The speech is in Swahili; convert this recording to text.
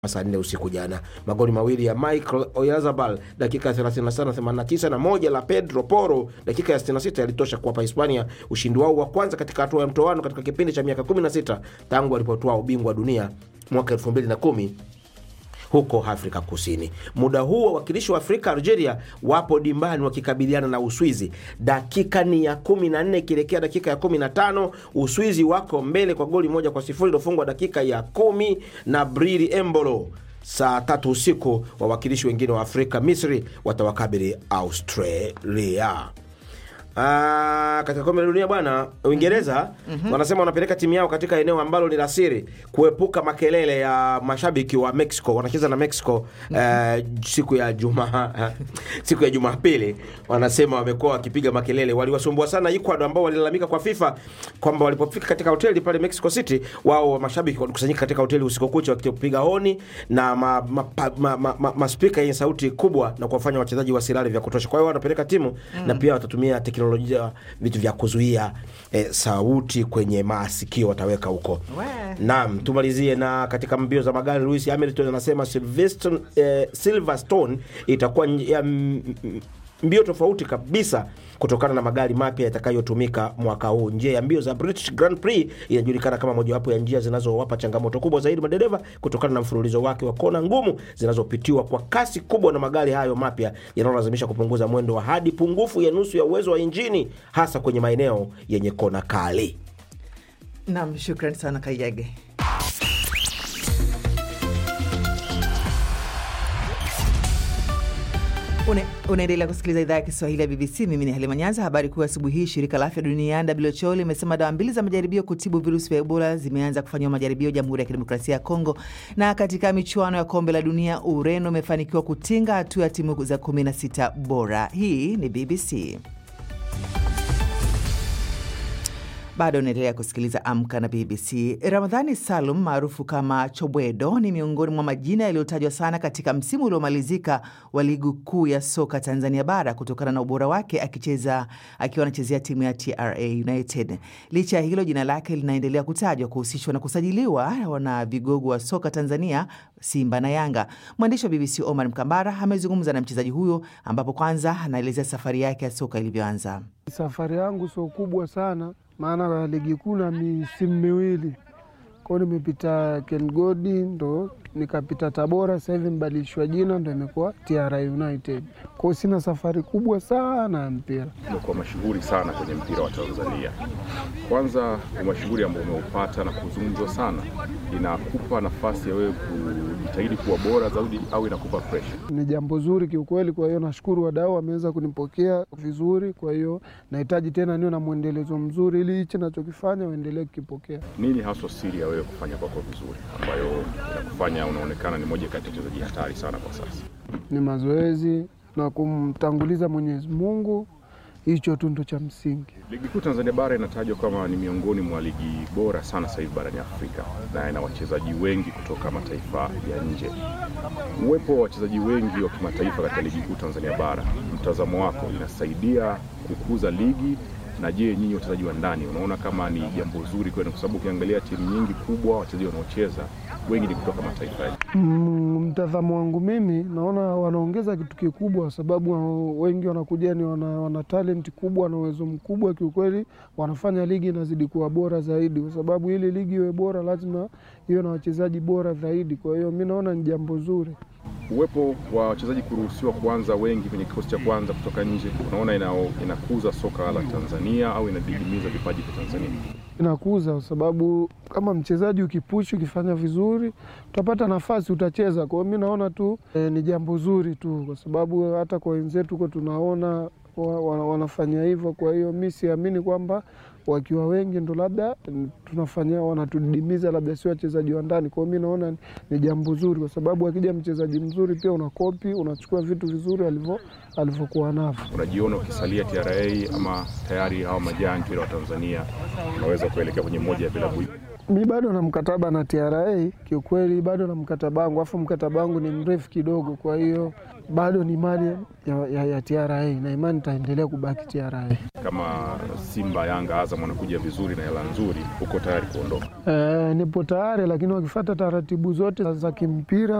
saa nne usiku jana. Magoli mawili ya Michael Oyarzabal dakika ya 35 89 na moja la Pedro Porro dakika ya 66 yalitosha kuwapa Hispania ushindi wao wa kwanza katika hatua ya mtoano katika kipindi cha miaka 16 tangu walipotoa ubingwa wa dunia mwaka 2010 huko Afrika Kusini. Muda huu wawakilishi wa Afrika Algeria wapo dimbani wakikabiliana na Uswizi. Dakika ni ya 14 ikielekea dakika ya 15, Uswizi wako mbele kwa goli moja kwa sifuri iliyofungwa dakika ya kumi na Brili Embolo. Saa tatu usiku wawakilishi wengine wa Afrika, Misri, watawakabili Australia. Ah, katika kombe la dunia bwana, Uingereza wanasema wanapeleka timu yao katika eneo ambalo ni la siri kuepuka makelele ya mashabiki wa Mexico. Wanacheza na Mexico eh, siku ya Jumaa siku ya Jumapili. Wanasema wamekuwa wakipiga makelele, waliwasumbua sana Ecuador ambao walilalamika kwa FIFA kwamba walipofika katika hoteli pale Mexico City, wao mashabiki walikusanyika katika hoteli usiku kucha wakipiga honi na ma, ma, ma, ma, ma, ma, maspika yenye sauti kubwa na kuwafanya wachezaji wasilale vya kutosha. Kwa hiyo wanapeleka timu na pia watatumia teknolojia vitu vya kuzuia eh, sauti kwenye masikio wataweka huko. We. Naam, tumalizie na katika mbio za magari, Lewis Hamilton anasema Silverstone, eh, Silverstone itakuwa nj- ya m- m- mbio tofauti kabisa kutokana na magari mapya yatakayotumika mwaka huu. Njia ya mbio za British Grand Prix inajulikana kama mojawapo ya njia zinazowapa changamoto kubwa zaidi madereva kutokana na mfululizo wake wa kona ngumu zinazopitiwa kwa kasi kubwa na magari hayo mapya yanayolazimisha kupunguza mwendo wa hadi pungufu ya nusu ya uwezo wa injini hasa kwenye maeneo yenye kona kali. Nam, shukran sana Kayage. Une- Unaendelea kusikiliza idhaa ya Kiswahili ya BBC. Mimi ni Halima Nyanza. Habari kuu asubuhi hii, shirika la afya duniani WHO limesema dawa mbili za majaribio kutibu virusi vya Ebola zimeanza kufanyiwa majaribio Jamhuri ya Kidemokrasia ya Kongo. Na katika michuano ya kombe la dunia, Ureno imefanikiwa kutinga hatua ya timu za 16 bora. Hii ni BBC. Bado unaendelea kusikiliza Amka na BBC. Ramadhani Salum maarufu kama Chobwedo ni miongoni mwa majina yaliyotajwa sana katika msimu uliomalizika wa ligi kuu ya soka Tanzania bara kutokana na ubora wake akicheza akiwa anachezea timu ya TRA United. Licha ya hilo, jina lake linaendelea kutajwa kuhusishwa na kusajiliwa na vigogo wa soka Tanzania, Simba na Yanga. Mwandishi wa BBC Omar Mkambara amezungumza na mchezaji huyo, ambapo kwanza anaelezea safari yake ya soka ilivyoanza. Safari yangu sio kubwa sana, maana ligi kuu na misimu miwili kwao, nimepita Kengodi ndo nikapita Tabora, sasa hivi mbadilishwa jina ndo imekuwa TRA United. Kwao sina safari kubwa sana ya mpira. umekuwa mashuhuri sana kwenye mpira wa Tanzania. Kwanza, umashuhuri ambao umeupata na kuzungumzwa sana, inakupa nafasi ya wewe kujitahidi kuwa bora zaidi au inakupa pressure? Ni jambo zuri kiukweli, kwa hiyo nashukuru wadau wameweza kunipokea vizuri. Kwa hiyo nahitaji tena niwe na mwendelezo mzuri, ili hichi nachokifanya waendelee kukipokea. Nini haswa siri ya wewe kufanya kwako vizuri ambayo inakufanya unaonekana ni moja kati ya wachezaji hatari sana kwa sasa? Ni mazoezi na kumtanguliza Mwenyezi Mungu, hicho tu ndo cha msingi. Ligi kuu Tanzania bara inatajwa kama ni miongoni mwa ligi bora sana sasa hivi barani Afrika na ina wachezaji wengi kutoka mataifa ya nje. Uwepo wa wachezaji wengi wa kimataifa katika ligi kuu Tanzania bara, mtazamo wako, inasaidia kukuza ligi? Na je, nyinyi wachezaji wa ndani unaona kama ni jambo zuri kwenu? Kwa sababu ukiangalia timu nyingi kubwa, wachezaji wanaocheza wengi ni kutoka mataifa ya nje. Mm, mtazamo wangu mimi naona wanaongeza kitu kikubwa, kwa sababu wa- wengi wanakuja ni wana, wana talent kubwa na uwezo mkubwa. Kiukweli wanafanya ligi inazidi kuwa bora zaidi, kwa sababu ili ligi iwe bora lazima iwe na wachezaji bora zaidi. Kwa hiyo mi naona ni jambo zuri. Uwepo wa wachezaji kuruhusiwa kuanza wengi kwenye kikosi cha kwanza kutoka nje, unaona ina, inakuza soka la Tanzania au inadidimiza vipaji vya Tanzania? inakuza kwa sababu kama mchezaji ukipushi ukifanya vizuri utapata nafasi utacheza. Kwa hiyo mi naona tu e, ni jambo zuri tu, kwa sababu hata kwa wenzetu huko tunaona wa, wa, wanafanya hivyo. Kwa hiyo mi siamini kwamba wakiwa wengi ndo labda mm, tunafanya wanatudidimiza, labda sio wachezaji wa ndani. Kwa hiyo mi naona ni- ni jambo zuri, kwa sababu akija mchezaji mzuri pia unakopi, unachukua vitu vizuri alivyo alivyokuwa navyo. Unajiona ukisalia TRA ama tayari hawa majaa mpira wa Tanzania unaweza kuelekea kwenye moja ya vilabu hivi? Mi bado na mkataba na TRA, kiukweli bado na mkataba wangu, afu mkataba wangu ni mrefu kidogo, kwa hiyo bado ni mali ya, ya, ya TRA na imani itaendelea kubaki TRA. Kama Simba, Yanga, Azam wanakuja vizuri na hela nzuri, uko tayari kuondoka? E, nipo tayari, lakini wakifuata taratibu zote za kimpira